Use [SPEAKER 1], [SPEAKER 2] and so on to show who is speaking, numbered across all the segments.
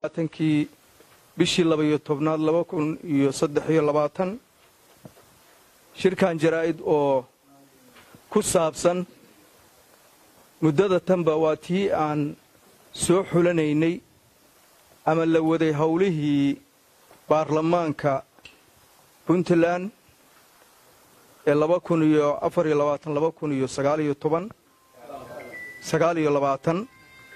[SPEAKER 1] tankii bishii labaiyo tobnaad laba kun iyo saddex iyo labaatan shirkan jaraa'id oo ku saabsan muddada tanba waa tii aan soo xulanaynay ama la waday howlihii baarlamaanka puntland ee laba kun iyo afar iyo labaatan laba kun iyo sagaal iyo toban sagaal iyo labaatan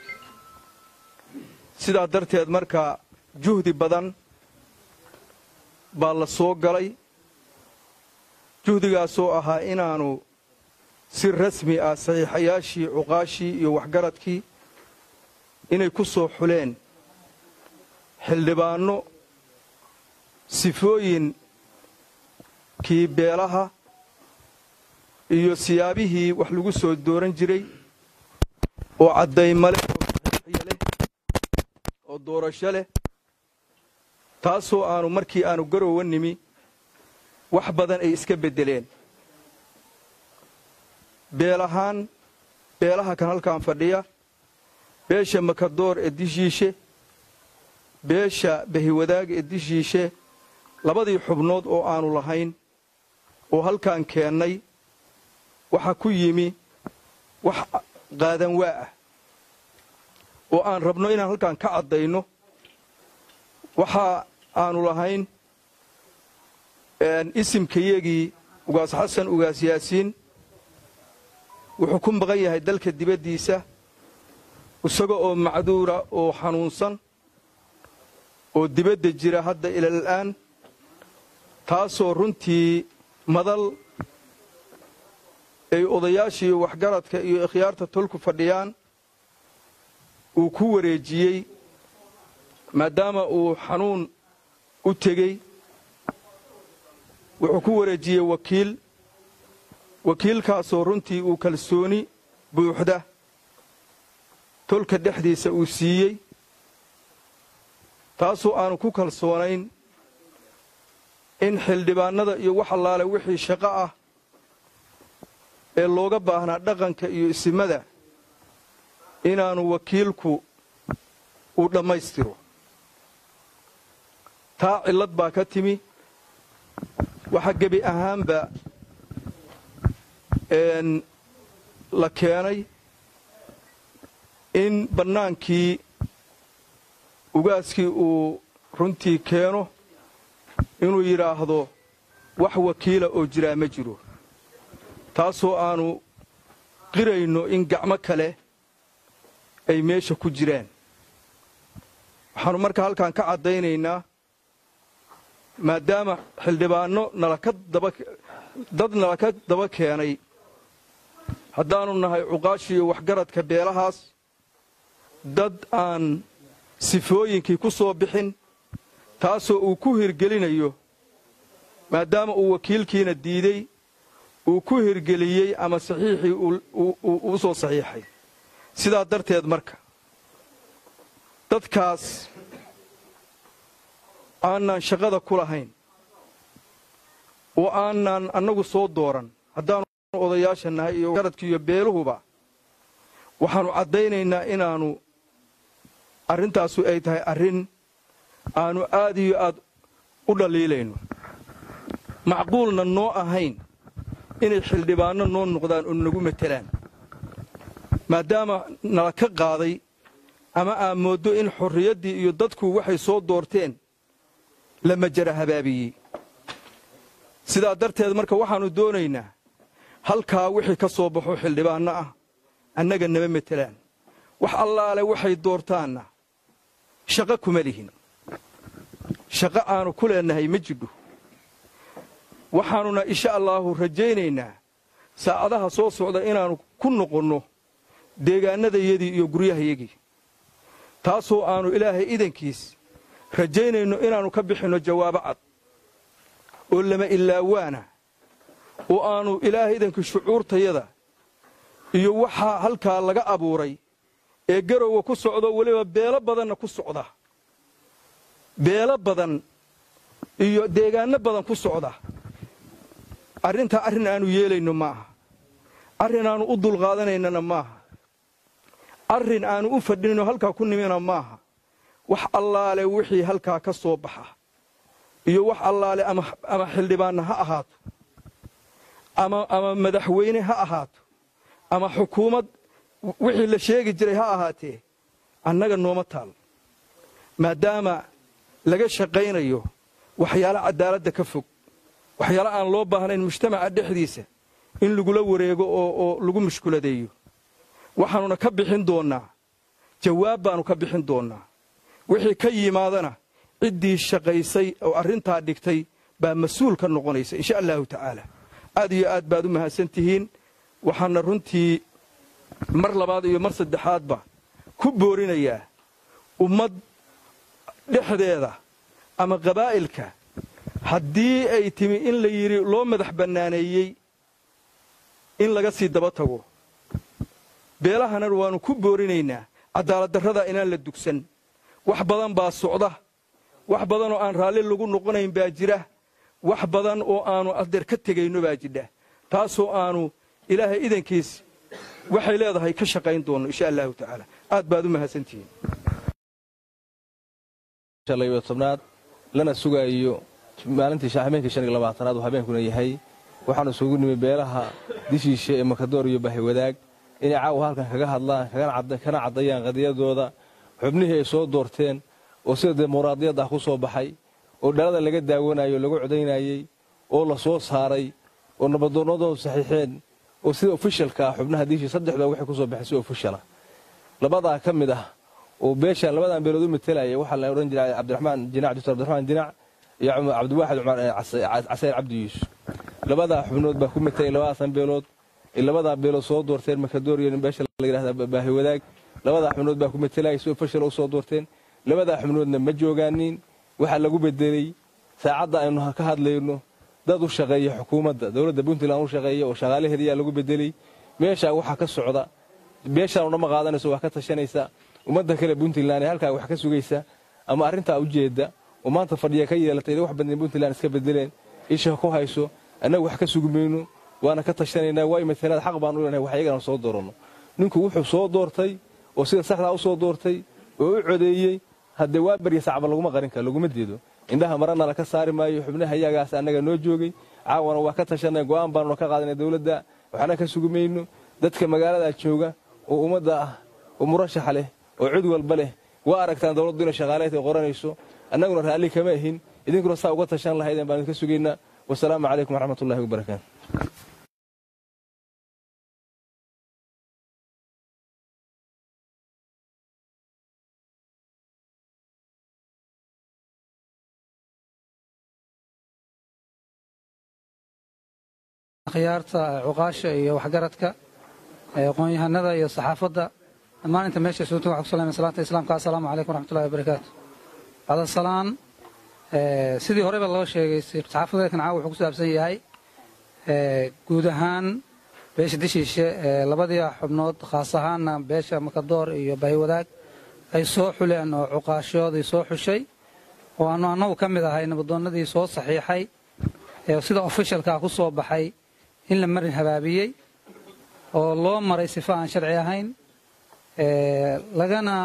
[SPEAKER 1] sidaa darteed marka juhdi badan baa la soo galay juhdigaasoo ahaa inaannu si rasmi ah saxiixayaashii cuqaashii iyo waxgaradkii inay ku soo xuleen xildhibaanno sifooyinkii beelaha iyo siyaabihii wax lagu soo dooran jiray oo caddaymale oo saxiixya leh oo doorasho leh taasoo aanu markii aanu garowa nimi wax badan ay iska beddeleen beel ahaan beelaha kan halkan fadhiya beesha makadoor ee dishiishe beesha bahiwadaag ee dishiishe labadii xubnood oo aanu lahayn oo halkaan keennay waxa ku yimi wax qaadan waa ah oo aan rabno inaan halkaan ka caddayno waxa aanu lahayn isimkayagii ugaas xasan ugaas yaasiin wuxuu ku maqan yahay dalka dibaddiisa isaga oo macduura oo xanuunsan oo dibadda jira hadda ilal'aan taasoo runtii madal ay odayaasha iyo waxgaradka iyo ikhyaarta tolku fadhiyaan uu ku wareejiyey maadaama uu xanuun u tegey wuxuu ku wareejiyey wakiil wakiilkaasoo runtii uu kalsooni buuxda tolka dhexdiisa uu siiyey taasoo aanu ku kalsoonayn in xildhibaannada iyo wax allaale wixii shaqo ah ee looga baahnaa dhaqanka iyo isimada inaanu wakiilku uu dhammaystiro taa cillad baa ka timi waxa gebi ahaanba la keenay in bannaankii ugaaskii uu runtii keeno inuu yidhaahdo wax wakiila oo jiraa ma jiro taasoo aanu qirayno in gacmo kale ay meesha ku jiraan waxaannu marka halkaan ka caddaynaynaa maadaama xildhibaanno dad nala ka daba keenay haddaannu nahay cuqaashi iyo waxgaradka beelahaas dad aan sifooyinkii ku soo bixin taasoo uu ku hirgelinayo maadaama uu wakiilkiina diidey uu ku hirgeliyey ama saxiixii uu soo saxiixay sidaa darteed marka dadkaas aanaan shaqada ku lahayn oo aanaan annagu soo dooran haddaannu odayaasha nahay iyo garadki iyo beeluhuba waxaannu caddaynaynaa inaannu arrintaasu ay tahay arrin aannu aad iyo aad u dhaliilayno macquulna noo ahayn inay xildhibaanno noo noqdaan oo nagu matelaan maadaama nala ka qaaday ama aad mooddo in xorriyaddii iyo dadku waxay soo doorteen la majara habaabiyey sidaa darteed marka waxaannu doonaynaa halkaa wixii ka soo baxo xildhibaanno ah annaga nama matelaan wax allaale waxay doortaanna shaqo kuma lihin shaqo aanu ku leennahay ma jidho waxaannuna insha allaahu rajaynaynaa saacadaha soo socda inaannu ku noqonno deegaannadayadii iyo guryahayagii taasoo aannu ilaahay idankiis rajaynayno inaannu ka bixinno jawaabo cad oo lama ilaawaana oo aannu ilaahay idankii shucuurtayada iyo waxaa halkaa laga abuuray ee garowga ku socdo weliba beelo badanna ku socda beelo badan iyo deegaanno badan ku socda arrintaa arrin aanu yeelayno maaha arrin aanu u dulqaadanaynana maaha arrin aanu u fadhinayno halkaa ku nimina maaha wax allaale wixii halkaa ka soo baxa iyo wax allaale ama xildhibaanna ha ahaato ama madaxweyne ha ahaato ama xukuumad wixii la sheegi jiray ha ahaatee annaga nooma taal maadaama laga shaqaynayo waxyaalo cadaaladda ka fog waxyaalo aan loo baahnayn mujtamaca dhexdiisa in lagula wareego oo lagu mushkuladeeyo waxaanuna ka bixin doonnaa jawaab baannu ka bixin doonnaa wixii ka yimaadana ciddii shaqaysay oo arrintaa dhigtay baa mas-uul ka noqonaysa insha allahu tacaala aad iyo aad baad u mahadsan tihiin waxaana runtii mar labaad iyo mar saddexaadba ku boorinayaa ummad dhexdeeda ama qabaa'ilka haddii ay timi in la yidhi loo madax bannaaneeyey in laga sii daba tago beelahana waannu ku boorinaynaa cadaaladdarrada inaan la dugsan wax badan baa socda wax badan oo aan raalli lagu noqonayn baa jira wax badan oo aannu adeer ka tegayno baa jidha taasoo aannu ilaahay idankiis waxay leedahay ka shaqayn doonno insha allahu tacaala aad baad u mahadsantihiin
[SPEAKER 2] tobnaad lana sugaayo maalintii habeenkii shan iyo labaatanaad uu habeenkuna yahay waxaanu isugu nimi beelaha dishiishe ee makadoor iyo bahiwadaag inay caawa halkan kaga hadlaan kana caddayaan qadiyadooda xubnihii ay soo doorteen oo sida dimuqraadiyadda ah ku soo baxay oo dhalada laga daawanayo o lagu codaynayey oo la soo saaray oo nabadoonnadoodu saxiixeen oo sida ofishalka ah xubnaha diishii saddexda waxay ku soo baxay si ofishala labadaa ka mid ah oo beeshaan labadan beelood u matelaya waxaa la odhan jiray cabdiraxmaan jinac doctor cabdiraxmaan jinac iyo cabdiwaaxid cumar casayr cabdi yuusuf labadaa xubnood baa ku matelay labadaasan beelood labadaa beelood soo doorteen makadooriya beesha la yidhahda baahi wadaag labadaa xubnood baa ku matelaya si ofishal u soo doorteen labadaa xubnoodna ma joogaanin waxaa lagu bedelay saacadda aynu ka hadlayno dad u shaqeeya xukuumadda dowladda puntland u shaqeeya oo shaqaalaheediyaa lagu bedelay meeshaa waxaa ka socda beeshaan dhama qaadanayso waa ka tashanaysa ummadda kale puntland ee halkaa wax ka sugaysa ama arrintaa ujeedda oo maanta fadhiya ka yeelatay wax badan puntland iska bedeleen isha ku hayso annagu wax ka sugi mayno waana ka tashanaynaa waay matalaad xaq baan u leenahay wax iyagana soo dooranno ninku wuxuu soo doortay oo sida saxdaa u soo doortay oo u codeeyey haddee waa barya sacba laguma qarin karo laguma deedo indhaha marana laka saari maayo xubnaha iyagaas annaga noo joogay caawana waa ka tashanay go'aan baanuna ka qaadanay dowladda waxna ka sugi mayno dadka magaaladaa jooga oo ummadda ah oo murashaxa leh oo cid walba leh waa aragtaan dowladdu inay shaqaaleed ay qoranayso annaguna raalli kama ahin idinkuna saa uga tashan lahaydeen baan idinka sugaynaa wasalaamu calaykum waraxmatullahi wabarakaatu
[SPEAKER 3] akhyaarta cuqaasha iyo waxgaradka aqoon-yahanada iyo saxaafadda dhammaan inta meesha isugu tag waxaan ku salamaya salaanta islaamka assalaamu calaykum waraxmatullahi wabarakaatu bacda salaan sidii horeyba loo sheegay saxaafadeedkan caawa wuxuu ku saabsan yahay guud ahaan beesha dishiishe labadii xubnood khaas ahaanna beesha makadoor iyo bahiwadaag ay soo xuleen oo cuqaashoodii soo xushay oo aanu annagu ka mid ahay nabadoonnadii soo saxiixay sida ofishalkaa ku soo baxay in la marin habaabiyey oo loo maray sifo aan sharci ahayn lagana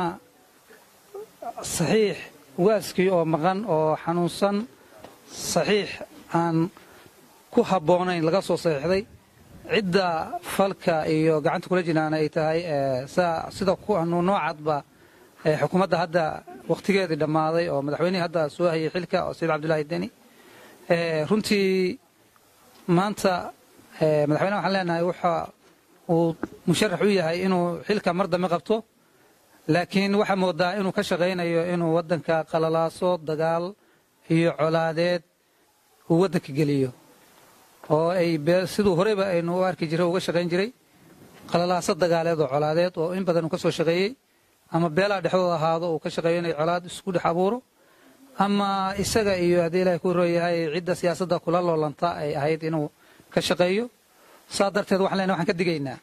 [SPEAKER 3] saxiix waaskii oo maqan oo xanuunsan saxiix aan ku habboonayn laga soo saxiixday cidda falka iyo gacanta kula jiraana ay tahay sida noocadba xukuumadda hadda wakhtigeedii dhammaaday oo madaxweynihii hadda soo hayay xilka oo sayid cabdullaahi deni runtii maanta madaxweyneha waxaan leenahay waxa uu musharax u yahay inuu xilka mar dambe qabto laakiin waxaa moodaa inuu ka shaqaynayo inuu waddanka qalalaaso dagaal iyo colaadeed uu waddanka geliyo oo ay siduu horeyba aynu u arki jiray uga shaqayn jiray qalalaaso dagaaleed oo colaadeed oo in badan uu ka soo shaqeeyey ama beelaha dhexdooda ahaado uu ka shaqeeyo inay colaad isku dhex abuuro ama isaga iyo haddii ilahay ku rooyahay cidda siyaasadda kula loolanta ay ahayd inuu ka shaqeeyo saa darteed waxaan leenahay waxaan ka digaynaa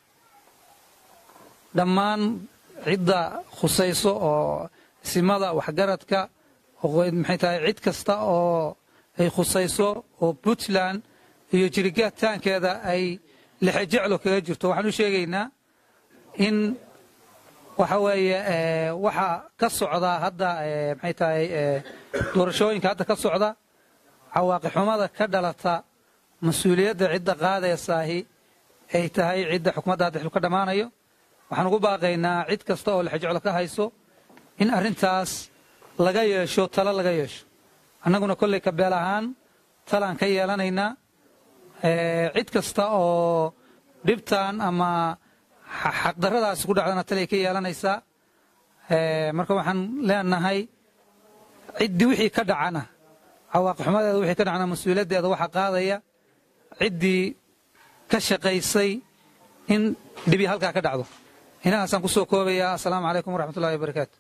[SPEAKER 3] dhammaan cidda khusayso oo simada waxgaradka maxay tahay cid kasta oo ay khusayso oo puntland iyo jirigataankeeda ay lexejeclo kaga jirto waxaan u sheegaynaa in waxa weeye waxa ka socda hadda maxay tahay doorashooyinka hadda ka socda cawaaqixumada ka dhalata mas-uuliyadda cidda qaadaysaahi ay tahay cidda xukumadda hadda xil ka dhammaanayo waxaan ugu baaqaynaa cid kasta oo lexjeclo ka hayso in arrintaas laga yeesho talo laga yeesho annaguna kolley kabeel ahaan talaan ka yeelanaynaa cid kasta oo dhibtan ama xaqdarradaasi ku dhacdana talay ka yeelanaysaa marka waxaan leenahay ciddii wixii ka dhacana cawaaqixumadeeda wixii ka dhacana mas-uuliyaddeeda waxaa qaadaya ciddii ka shaqaysay in dhibi halkaa ka dhacdo inahaasaan ku soo koobayaa assalaamu calaykum waraxmatullahi wabarakaatu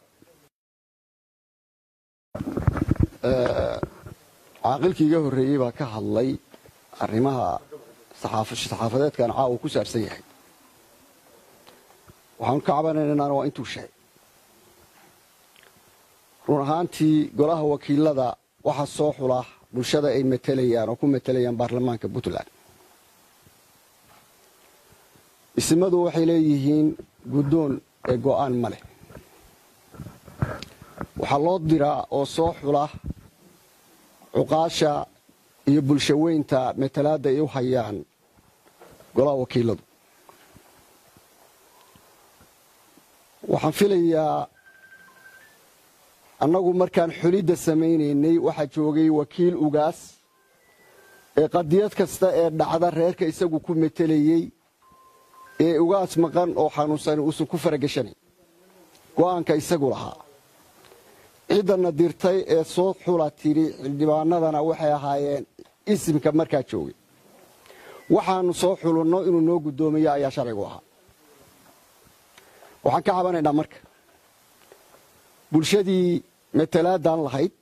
[SPEAKER 4] caaqilkii iga horreeyey baa ka hadlay arrimaha saxaafadeedkan caawa ku saabsan yahay waxaanu ka cabanaynaana waa intuu sheegay run ahaantii golaha wakiilada waxa soo xula bulshada ay matelayaan oo ku matelayaan baarlamaanka puntland isimadu waxay leeyihiin guddoon ee go'aan ma leh waxaa loo diraa oo soo xula cuqaasha iyo bulshaweynta matalaadda ay u hayaan golaha wakiiladu waxaan filayaa annagu markaan xulidda samaynaynay waxaa joogay wakiil ugaas ee qadiyad kasta ee dhacda reerka isagu ku matelayey ee ugaas maqan oo xanuunsani uusan ku faragashanayn go'aanka isagu lahaa ciddana dirtay ee soo xula tidhi xildhibaanadana waxay ahaayeen isimka markaa joogay waxaannu soo xulinno inuu noo guddoomiyo ayaa sharcigu ahaa waxaan ka cabanaynaa marka bulshadii matalaadaan lahayd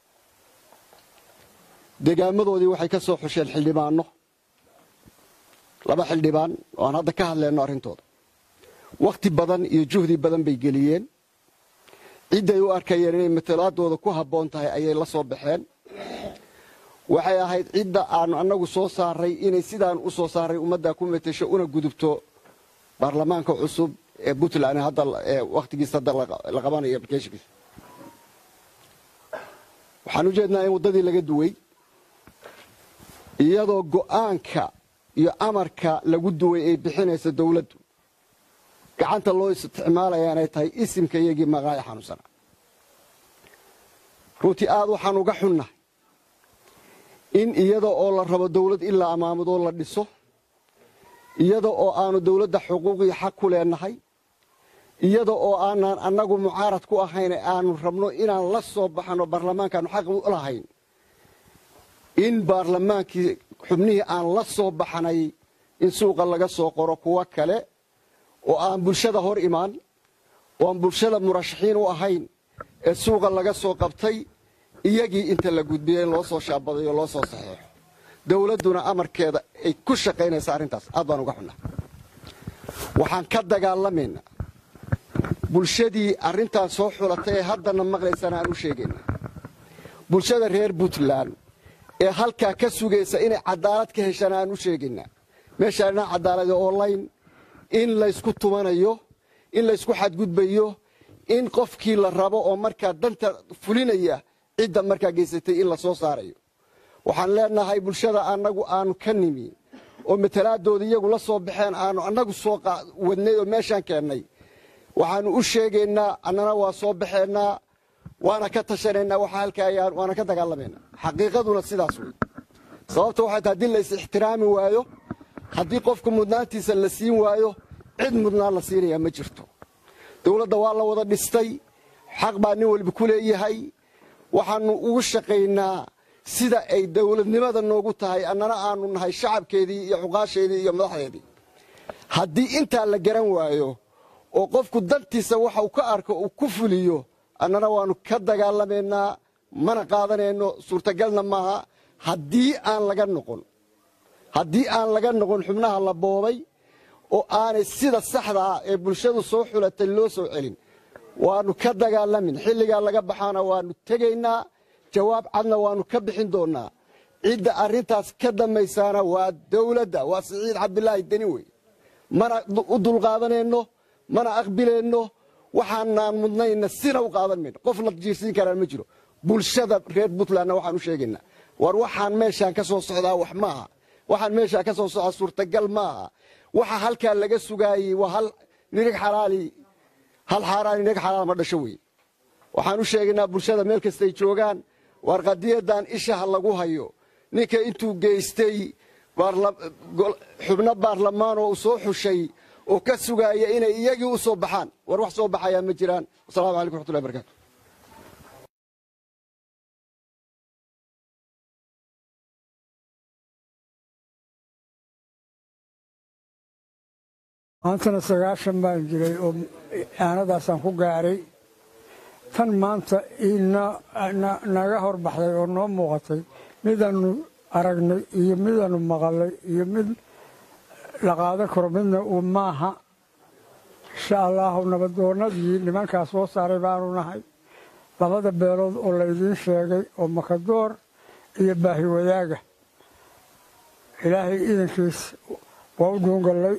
[SPEAKER 4] degaamadoodii waxay ka soo xusheen xildhibaanno laba xildhibaan oo aan hadda ka hadlayno arrintooda wakhti badan iyo juhdi badan bay geliyeen cidday u arkayeen inay matalaadooda ku habboon tahay ayay la soo baxeen waxay ahayd cidda aanu annagu soo saaray inay sidaan u soo saaray ummaddaa ku matasho una gudubto baarlamaanka cusub ee puntland hadda wakhtigiisa hadda la qabanayo applicationkiisa waxaan u jeednaa in waddadii laga duway iyadoo go'aanka iyo amarka lagu duway ay bixinayso dawladdu gacanta loo isticmaalaya inay tahay isimka iyagii maqaayo xanuunsana runtii aad waxaan uga xunnahay in iyada oo la rabo dawlad ilaa amaamadoo la dhiso iyada oo aanu dawladda xuquuqii xaq ku leenahay iyada oo aanaan annagu mucaarad ku ahayn aanu rabno inaan la soo baxno baarlamaankaanu xaq u lahayn in baarlamaankii xubnihii aan la soo baxnay in suuqa laga soo qoro kuwo kale oo aan bulshada hor imaan oo aan bulshada murashaxiin u ahayn ee suuqa laga soo qabtay iyagii inta la gudbiyey in loo soo shaabaday oo loo soo saxeexo dawladduna amarkeeda ay ku shaqaynaysa arrintaas aad baan uga xunnaa waxaan ka dagaalamaynaa bulshadii arrintaan soo xulatay ee haddana maqlaysana aan u sheegayna bulshada reer puntland ee halkaa ka sugaysa inay cadaalad ka heshaan aan u sheegaynaa meeshaanina cadaalada online in laysku tumanayo in laysku xadgudbayo in qofkii la rabo oo markaa danta fulinaya cidda markaa geysatay in la soo saarayo waxaan leenahay bulshada annagu aanu ka nimi oo matalaadooda iyagu la soo baxeen aanu annagu soo wadnay oo meeshaan keennay waxaanu u sheegaynaa annana waa soo baxeennaa waana ka tashanaynaa waxa halkaayaan waana ka dagaalamaynaa xaqiiqaduna sidaas wey sababta waxay tahay haddii la is ixtiraami waayo haddii qofka mudnaantiisa la siin waayo cid mudnaan la siinayaa ma jirto dawladda waa la wada dhistay xaq baa nin walba ku leeyahay waxaannu ugu shaqaynaa sida ay dawladnimada noogu tahay annana aanu nahay shacabkeedii iyo cuqaasheedii iyo madaxdeedii haddii intaa la garan waayo oo qofku dantiisa waxa uu ka arko uu ku fuliyo annana waannu ka dagaalamaynaa mana qaadanayno suurtagalna maaha haddii aan laga noqon haddii aan laga noqon xubnaha la boobay oo aanay sida saxdaa ee bulshadu soo xulatay loo soo celin waannu ka dagaalamin xilligaa laga baxaana waannu tegaynaa jawaab cadna waannu ka bixin doonnaa cidda arrintaas ka dammaysaana waa dawladda waa siciid cabdilaahi deni wey mana u dulqaadanayno mana aqbilayno waxaanaan mudnayna sina u qaadan mayno qofna jiirsiin karaan ma jiro bulshada reer puntlandna waxaan u sheegaynaa war waxaan meeshaan ka soo socdaa wax ma aha waxaan meeshaan ka soo socdaa suurtagal ma aha waxa halkaa laga sugaayey waa hal nirig xalaali hal xaaraani nirig xalaal ma dhasho wey waxaan u sheegaynaa bulshada meel kastay joogaan war qadiyadan isha ha lagu hayo ninka intuu geystay xubno baarlamaan oo u soo xushay oo ka sugaaya inay iyagii u soo baxaan war wax soo baxayaa ma jiraan wasalaamu calaykum waxtullahi barakaatu
[SPEAKER 5] maantana sagaashan baan jiray oo aanadaasaan ku gaaray tan maanta naga horbaxday oo noo muuqatay midaannu aragnay iyo midaannu maqalay iyo mid la qaadan karo midna uu maaha insha allaahu nabadoonnadii nimankaas soo saaray baanu nahay labada beelood oo laydiin sheegay oo makadoor iyo baahi wadaaga ilaahay idankiis waa u dhuungallay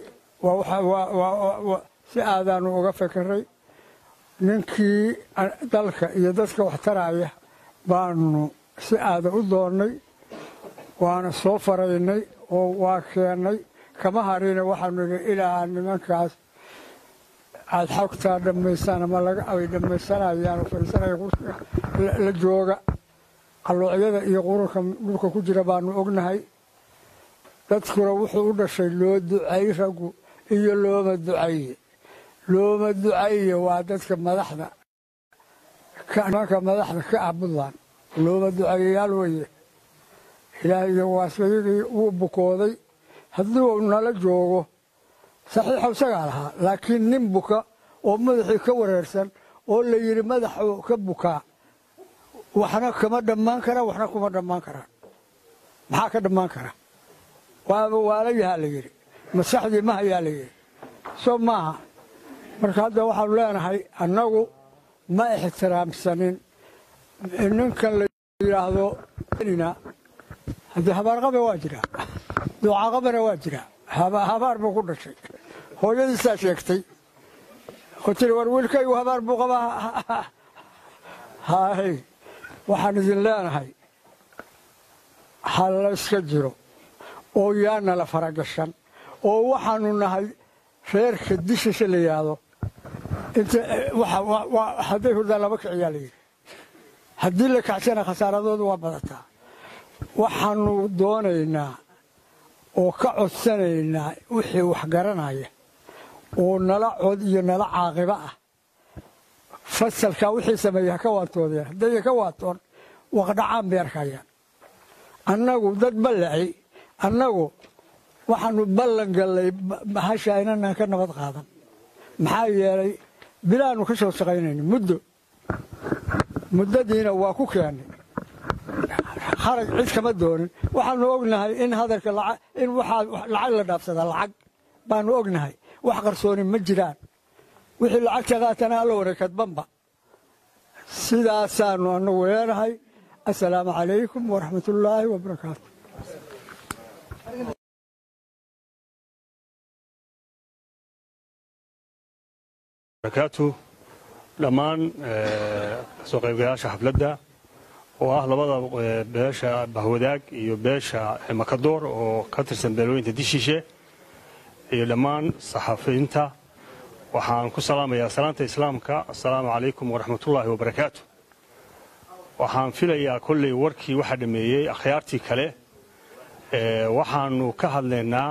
[SPEAKER 5] si aadaanu uga fekeray ninkii dalka iyo dadka wax taraya baanu si aada u doonnay waana soo faraynay oo waa keennay kama harina waxaanu idhi ilaa nimankaas aad xogtaa dhammaysaan ama ay dhammaysanayaan oo fadhiisanaya la jooga qalluucyada iyo qurunka dhulka ku jira baanu ognahay dadkuna wuxuu u dhashay loo ducay raggu iyo looma ducaye looma ducaye waa dadka madaxda nimanka madaxda ka ah puntland looma ducayeyaal weye ilaahayna waasayagii wuu bukooday haddii uu nala joogo saxiixu isagaa lahaa laakiin nin buka oo madaxii ka wareersan oo la yidhi madaxuu ka bukaa waxna kama dhammaan karaan waxna kuma dhammaan karaan maxaa ka dhammaan kara waaba waala yahaa la yidhi masaxdii ma hayaa la yidhi soo maaha marka hadda waxaanu leenahay annagu ma ixtiraamsanin ninkan la yidhaahdo haddii habaarqabe waa jiraa duucaqabana waa jiraa habaar buu ku dhashay hooyadiisaa sheegtay oo tiri war wiilkaygu habaar buu qabaa hay waxaan idin leenahay ha layska jiro oo yaana la faragashan oo waxaanu nahay reerka dishisha la yidhaahdo hadday hurdaan lama kiciyaa la yidhi haddii la kacsana khasaaradoodu waa badataa waxaanu doonaynaa oo ka codsanaynaa wixii wax garanaya oo nala cod iyo nala caaqibo ah fasalkaa wixii sameeyey ha ka waantoodeen haddayna ka waantoon waqdhacaan bay arkayaan annagu dad ballaci annagu waxaanu ballan gallay hasha inanaan ka nabad qaadan maxaa yeelay bilaanu ka soo shaqaynayna muddo muddadiina waa ku keennay harag cid kama doonin waxaanu ognahay in hadalka in waxaa lacag la dhaafsadaa lacag baanu ognahay wax qarsooni ma jiraan wixii lacagta qaatana alla wareekadbanba sidaasaanu anagu leenahay assalaamu calaykum waraxmatullaahi wabarakaatu
[SPEAKER 6] barakaatu dhammaan kasoo qaybgalayaasha xafladda oo ah labada beesha bahwadaag iyo beesha makadoor oo ka tirsan beelooyinta dishiishe iyo dhammaan saxafiyiinta waxaan ku salaamayaa salaanta islaamka assalaamu calaykum waraxmatullaahi wabarakaatu waxaan filayaa kolley warkii waxaa dhameeyey akhyaartii kale waxaanu ka hadlaynaa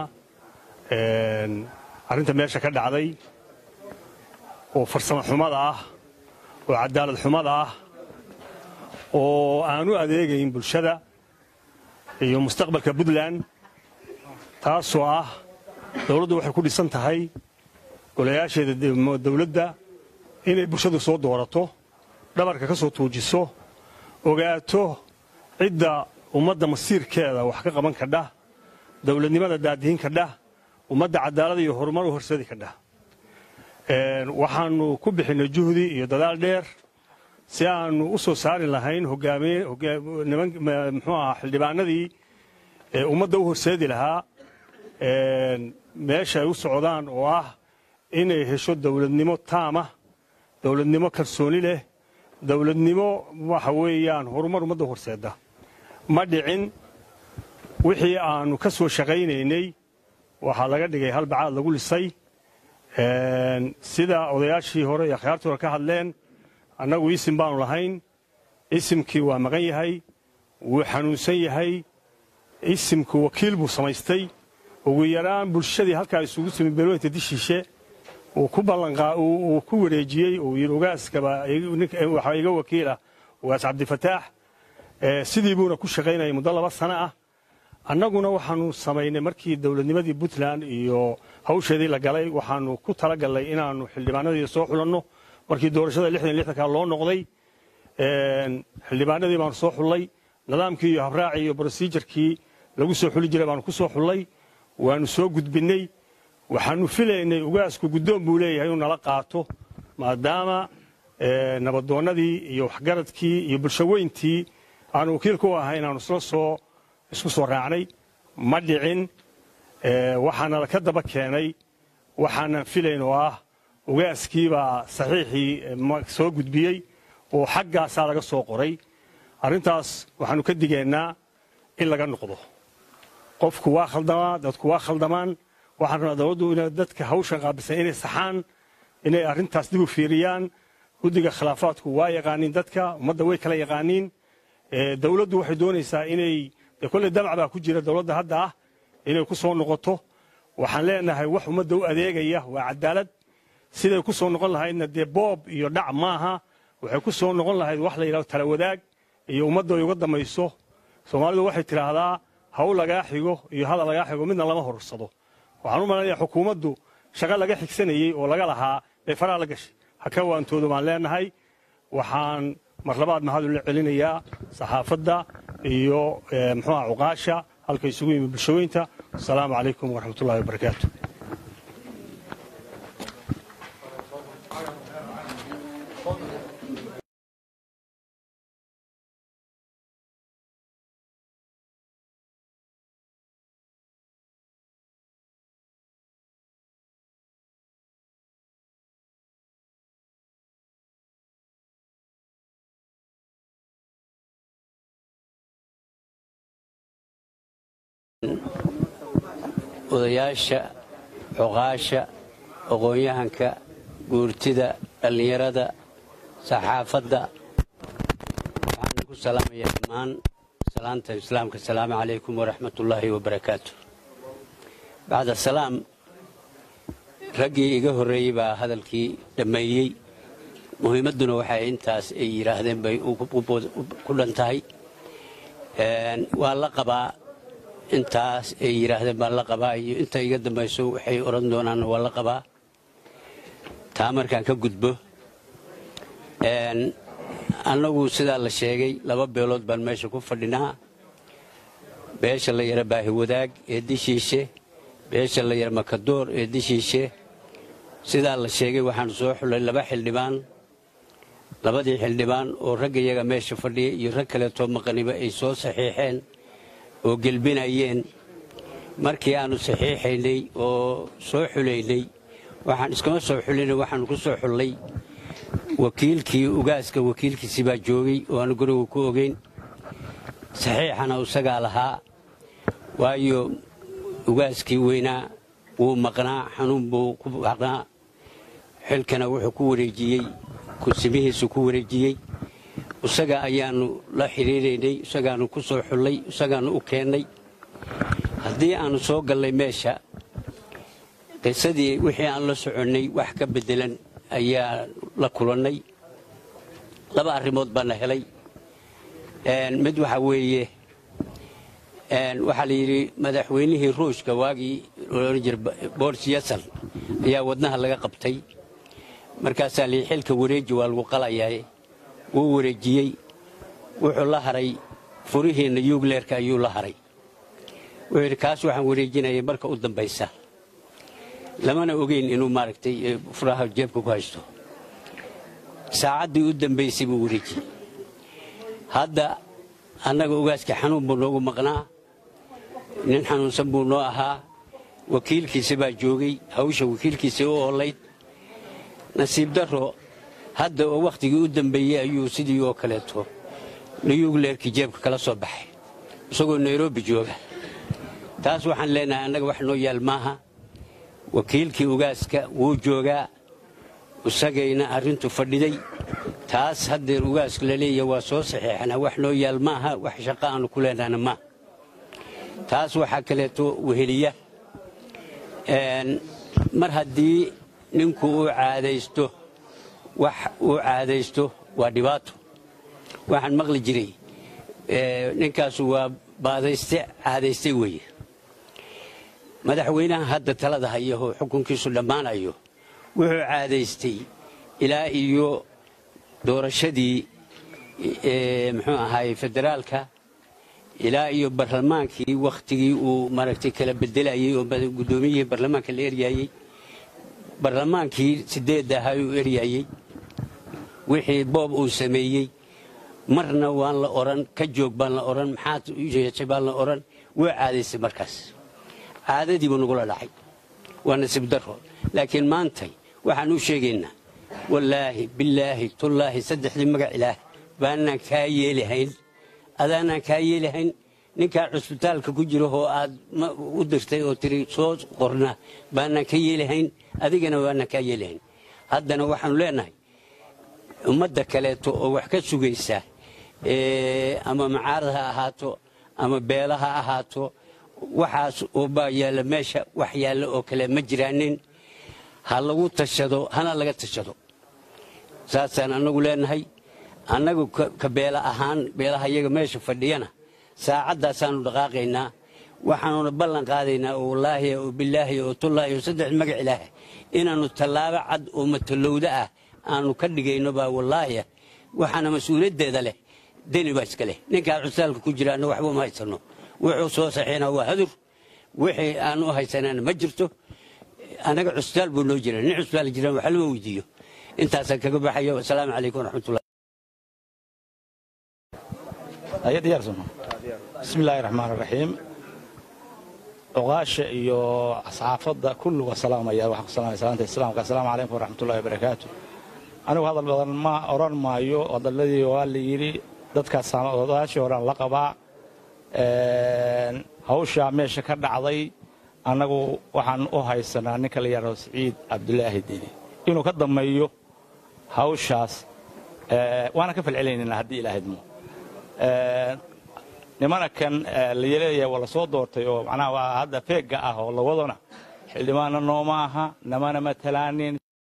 [SPEAKER 6] arrinta meesha ka dhacday oo farsamo xumada ah oo cadaalad xumada ah oo aan u adeegayn bulshada iyo mustaqbalka puntland taasoo ah dowladdu waxay ku dhisan tahay golayaasheeda dowladda inay bulshadu soo doorato dhabarka ka soo tuujiso ogaato cidda ummadda masiirkeeda wax ka qaban kadha dowladnimada daadihin kadha ummadda cadaalada iyo horumar u horseedi kadha waxaannu ku bixinnay juhdi iyo dadaal dheer si aanu u soo saari lahayn muxuu ahaa xildhibaanadii ummadda u horseedi lahaa meesha ay u socdaan oo ah inay hesho dowladnimo taamah dowladnimo kalsooni leh dowladnimo waxa weeyaan horumar ummadda horseedda ma dhicin wixii aannu ka soo shaqaynaynay waxaa laga dhigay hal bacaad lagu lisay sida odayaashii hore iyo akhyaartii hore ka hadleen annagu isim baanu lahayn isimkii waa maqan yahay wuu xanuunsan yahay isimku wakiil buu samaystay ugu yaraan bulshadii halkaa isugu timi beelweynta dishiishe uu ku ballanqaa uu ku wareejiyey uu yidhi ogaaskaba waxaa iga wakiilah ogaas cabdifataax sidii buuna ku shaqaynayay muddo laba sano ah annaguna waxaanu samaynay markii dowladnimadii puntland iyo hawsheedii la galay waxaanu ku talagallay inaannu xildhibaanadii soo xulanno markii doorashada lixdan lixdanka loo noqday xildhibaanadii baanu soo xullay nidaamkii iyo habraacii iyo brosijarkii lagu soo xuli jiray baanu ku soo xullay waanu soo gudbinnay waxaanu filaynay ugaasku guddoon buu leeyahay inuu nala qaato maadaama nabadoonnadii iyo waxgaradkii iyo bulshaweyntii aanu wakiil ku ahay inaanu isla soo isku soo raacnay ma dhicin waxaana ka daba keenay waxaanan filayn oo ah ugaaskiibaa saxiixii soo gudbiyey oo xaggaasaa laga soo qoray arrintaas waxaanu ka digaynaa in laga noqdo qofku waa khaldamaa dadku waa khaldamaan waxaan rabnaa dowladdu ina dadka hawshan qaabilsan inay saxaan inay arrintaas dib u fiiriyaan guddiga khilaafaadku waa yaqaaniin dadka ummadda way kala yaqaaniin dowladdu waxay doonaysaa inay dee kolley damac baa ku jira dowladda hadda ah inay ku soo noqoto waxaan leenahay wax ummadda u adeegaya waa cadaalad siday ku soo noqon lahaydna dee boob iyo dhac maaha waxay ku soo noqon lahayd wax la yidhahdo tala wadaag iyo ummadda ay uga dambayso soomaalidu waxay tidhaahdaa hawl lagaa xigo iyo hadal lagaa xigo midna lama horursado waxaan u malaynayaa xukuumaddu shaqo laga xigsanayey oo laga lahaa bay faraha la gashay ha ka waantoodo baan leenahay waxaan mar labaad mahad ula celinayaa saxaafadda iyo muxuuha cuqaasha halka isugu yimi bulshaweynta asalaamu calaykum waraxmatullahi wabarakaatu
[SPEAKER 7] odayaasha cuqaasha aqoon-yahanka guurtida dhallinyarada saxaafadda waxaan ku salaamayaa dhammaan salaanta islaamka asalaamu calaykum waraxmatullaahi wabarakaatu bacda salaam raggii iga horreeyey baa hadalkii dhammeeyey muhiimadduna waxay intaas ay yidhaahdeen bay ku dhan tahay waa la qabaa intaas ay yidhaahdeen baan la qabaa iyo inta iga dambayso waxay odhan doonaanna waa la qabaa taa markaan ka gudbo annagu sidaa la sheegay laba beelood baan meesha ku fadhinaa beesha la yara baahi wadaag ee dishiishe beesha la yara makadoor ee dishiishe sidaa la sheegay waxaanu soo xullay laba xildhibaan labadii xildhibaan oo ragga iyaga meesha fadhiya iyo rag kaleetoo maqaniba ay soo saxiixeen oo gelbinayeen markii aannu saxiixaynay oo soo xulaynay waxaan iskama soo xulinay waxaannu ku soo xullay wakiilkii ugaaska wakiilkiisii baa joogay oo aanu guriga ku ogeyn saxiixana isagaa lahaa waayo ugaaskii weynaa wuu maqnaa xanuun buu ku maqnaa xilkana wuxuu ku wareejiyey kursimihiisu ku wareejiyey isaga ayaannu la xidhiiraynay isagaannu ku soo xullay isagaannu u keennay haddii aannu soo gallay meesha qisadii wixii aan la soconnay wax ka beddelan ayaa la kulannay laba arrimood baana helay mid waxaa weeye waxaa la yidhi madaxweynihii ruushka waagii loodhan jira boris yasan ayaa wadnaha laga qabtay markaasaa layidhi xilka wareeji waa lagu qalayaa wuu wareejiyey wuxuu la haray furihiinna yugleerka ayuu la haray wuxuu yidhi kaas waxaan wareejinayay marka u dambaysa lamana ogeyn inuu maaragtay furaha jeebka ku haysto saacaddii u dambaysay buu wareejiyey hadda annaga ogaaska xanuun buu noogu maqnaa nin xanuunsan buu noo ahaa wakiilkiisa baa joogay hawsha wakiilkiisa u oolayd nasiib darro hadda oo wakhtigii u dambeeyey ayuu sidii oo kaleeto niyugleerkii jeebka kala soo baxay isagoo nairobi jooga taas waxaan leenahay annaga wax noo yaal maaha wakiilkii ugaaska wuu joogaa isagayna arrintu fadhiday taas haddeer ugaaska la leeyahay waa soo saxeexnaa wax noo yaal maaha wax shaqo aanu ku leenahna maaha taas waxaa kaleeto weheliya mar haddii ninku uu caadaysto wax uu caadaysto waa dhibaato waxaan maqli jiray ninkaasu waa baadayste caadaystay weeye madaxweynaha hadda talada hayahoo xukunkiisu dhammaanayo wuxuu caadaystay ilaa iyo doorashadii muxuu ahaay federaalka ilaa iyo barlamaankii wakhtigii uu maaragtay kala bedelayey oo guddoomiyihii barlamaanka la eryayey barlamaankii sideedda ahaa uu eryayey wixii boob uu sameeyey marna waan la odhan ka joog baan la odhan maxaad yeeshay baan la odhan wuu caadaystay markaas caadadiibuu nagula dhacay waa nasiib daro laakiin maantay waxaan u sheegaynaa wallaahi bilaahi tullaahi saddexdii magac ilaah baanaan kaa yeelihayn adaanaan kaa yeelihayn ninkaa cusbitaalka ku jira oo aad u dirtay oo tiri soo qorna baanaan ka yeelihayn adigana baanaan kaa yeelihayn haddana waxaanu leenahay ummadda kaleeto oo wax ka sugaysa ama macaarad ha ahaato ama beela ha ahaato waxaas baa yaalla meesha wax yaalla oo kale ma jiraanin ha lagu tashado hana laga tashado saasaan annagu leenahay annagu ka beela ahaan beelaha iyaga meesha fadhiyana saacadaasaanu dhaqaaqaynaa waxaanuna ballan qaadaynaa oo wallaahi oo bilaahi oo tullaahi oo saddex magac ilaah inaannu tallaabo cad oo matalowda ah aanu ka dhigayno baa wallaahi waxaana mas-uuliyaddeeda leh deni baa iska leh ninkaa cusaalka ku jira anna waxba uma haysanno wuxuu soo saxiina waa hadur wixii aan u haysanana ma jirto annaga cusbitaal buu noo jira nin cusbitaal jiraan wax lama weydiiyo intaasaan kaga baxayo asalaamu calaykum waraxmatullah
[SPEAKER 8] bismi illaahi raxmaan raxiim cuqaasha iyo asxaafadda kulliga salaamaya waxaan ku salaamaya salaanta islaamka assalaamu calaykum waraxmatullahi wabarakaatu anigu hadal badan ma odhan maayo hadaladii waa la yidhi dadkaas odayaashii horean la qabaa hawshaa meesha ka dhacday annagu waxaan u haysanaa ninka la yidhahdo siciid cabdulaahi deni inuu ka dammeeyo hawshaas waana ka falcelinaynaa haddii ilaahydmo nimana kan la leeyahay waa la soo doortay oo macnaha waa hadda feegga ah oo lawadona xildhibaanna nooma aha namana matalaanin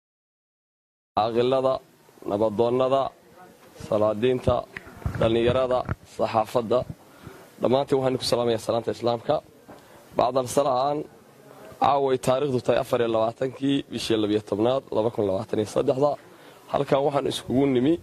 [SPEAKER 9] caaqilada nabadoonnada salaadiinta dhallinyarada saxaafadda dhammaantiin waxaan ku salaamaya salaanta islaamka bacdal sala'an caaway taariikhdu tahay afar iyo labaatankii bishii labiyo tobnaad laba kun labaatan iyo saddexda halkan waxaan iskugu nimi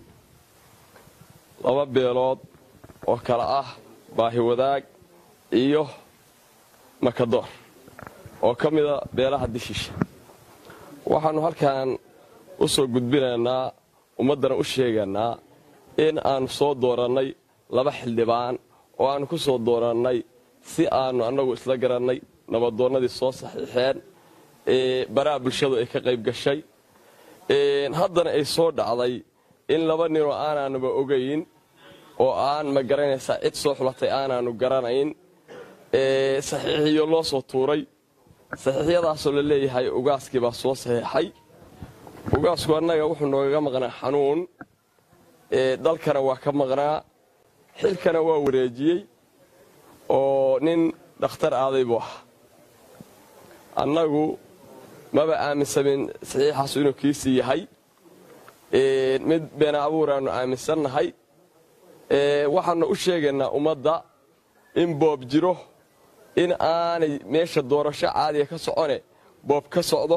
[SPEAKER 9] laba beelood oo kale ah baahi wadaag iyo makadoor oo ka mida beelaha dishiisha waxaannu halkan u soo gudbinaynaa ummaddana u sheegaynaa in aannu soo doorannay laba xildhibaan oo aannu ku soo doorannay si aannu annagu isla garannay nabadoonnadii soo saxiixeen baraha bulshadu ay ka qayb gashay haddana ay soo dhacday in laba ninoo aanaanuba ogayn oo aan ma garanaysaa cid soo xulatay aanaannu garanayn saxiixiyo loo soo tuuray saxiixyadaasoo la leeyahay ugaaskii baa soo saxiixay ugaasku annaga wuxuu noogaga maqnaa xanuun dalkana waa ka maqnaa xilkana waa wareejiyey oo nin dhakhtar aaday buu ah annagu maba aaminsamin saxiixaasu inuu kiisii yahay mid beena abuuraannu aaminsannahay waxaannu u sheegaynaa ummadda in boob jiro in aanay meesha doorasho caadiga ka socone boob ka socdo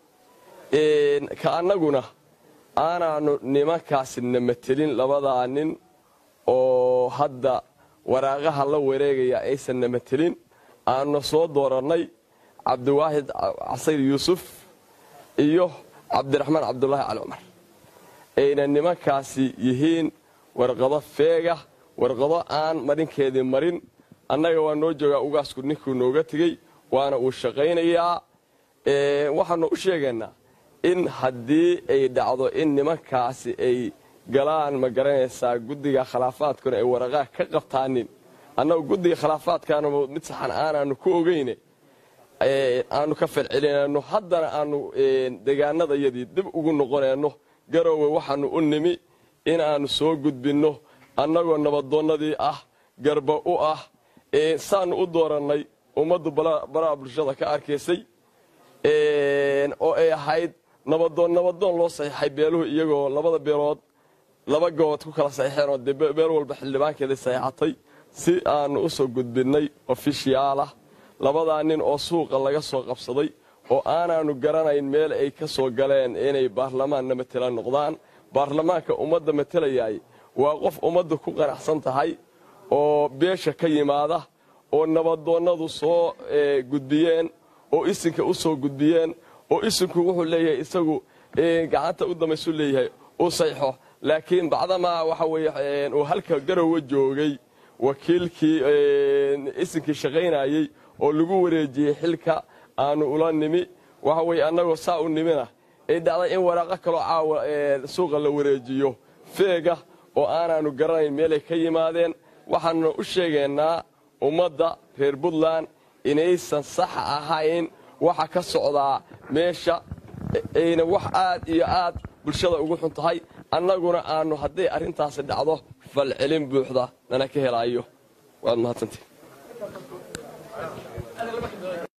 [SPEAKER 9] ka annaguna aanaannu nimankaasi na matelin labadaa nin oo hadda waraaqaha la wareegaya aysan na matelin aannu soo doorannay cabdiwaahid casayr yuusuf iyo cabdiraxmaan cabdulaahi cali cumar ayna nimankaasi yihiin warqado feega warqado aan marinkeedii marin annaga waa noo joogaa ugaasku ninkuu nooga tegey waana uu shaqaynayaa waxaannu u sheegaynaa in haddii ay dhacdo in nimankaasi ay galaan ma garanaysaa guddiga khilaafaadkuna ay waraqaha ka qabtaanin annagu guddiga khilaafaadkaana mid saxan aanaanu ku ogeyne aanu ka falcelinayno haddana aanu deegaanadayadii dib ugu noqonayno garoowe waxaanu u nimi inaannu soo gudbinno annagoo nabadoonnadii ah garba u ah saannu u doorannay ummaddu baraha bulshada ka arkaysay oo ay ahayd nabadoon nabadoon loo saxiixay beeluhu iyagoo labada beelood laba gobood ku kala saxiixeen oo dee beel walba xildhibaankeedii saxiixatay si aannu u soo gudbinnay ofishiyaalah labadaa nin oo suuqa laga soo qabsaday oo aanaannu garanayn meel ay ka soo galeen inay baarlamaanna matela noqdaan baarlamaanka ummadda matelayaay waa qof ummadda ku qanacsan tahay oo beesha ka yimaada oo nabadoonnadu soo gudbiyeen oo isinka u soo gudbiyeen oo isinku wuxuu leeyahay isagu gacanta u dambaysu leeyahay uu sayxo laakiin bacdamaa waxa weeye uu halka garowa joogay wakiilkii isinkii shaqaynayey oo lagu wareejiyey xilka aanu ula nimi waxa weye annagoo saa u nimina ay dhacday in waraaqo kaloo caawa suuqa la wareejiyo feega oo aanaannu garanayn meelay ka yimaadeen waxaanuna u sheegaynaa ummadda reer puntland inaysan sax ahayn waxa ka socdaa meesha ayna wax aad iyo aad bulshada ugu xun tahay annaguna aannu hadday arrintaasi dhacdo falcelin buuxda nana ka helaayo waad mahadsantii